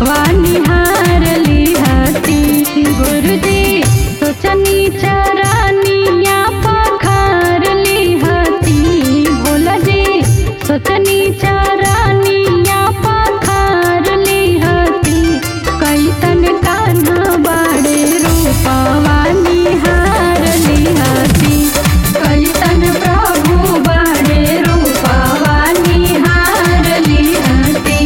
वानिहार लिहती गुरुजी सोचनी चरनिया पखार लिहती भोला जी सोचनी चरनिया पखार लिहती कैसन कान्हा बाड़े रूपवा निहार लिहती कैसन प्रभु बाड़े रूपवा निहार लिहती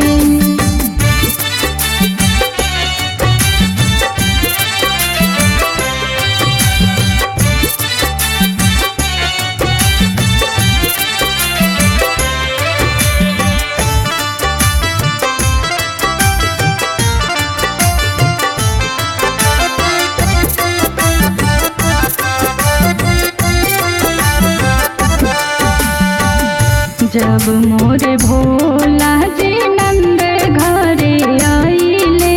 जब मोरे भोला जी नंद घरे आइले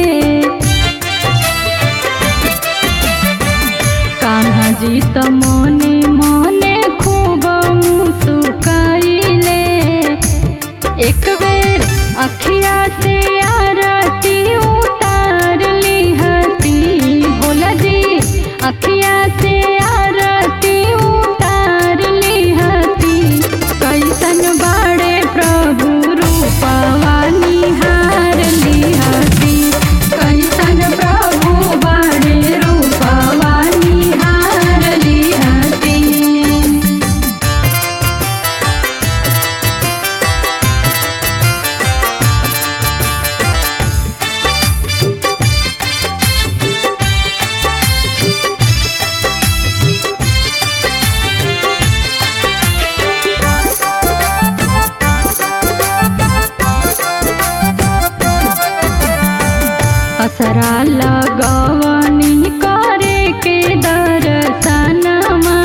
कान्हा जी त मने मने खूब मुस्काइले एक बेर अखिया से आरती उतार लिहती भोला जी अखिया से आरती उतार लिहती कैसन बाड़े प्रभु रूपवा निहार लिहती कैसन प्रभु बाड़े रूपवा निहार लिहती असरा लगवनी करे के दर्शनमा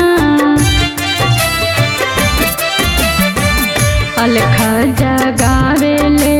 अलख जगावे ले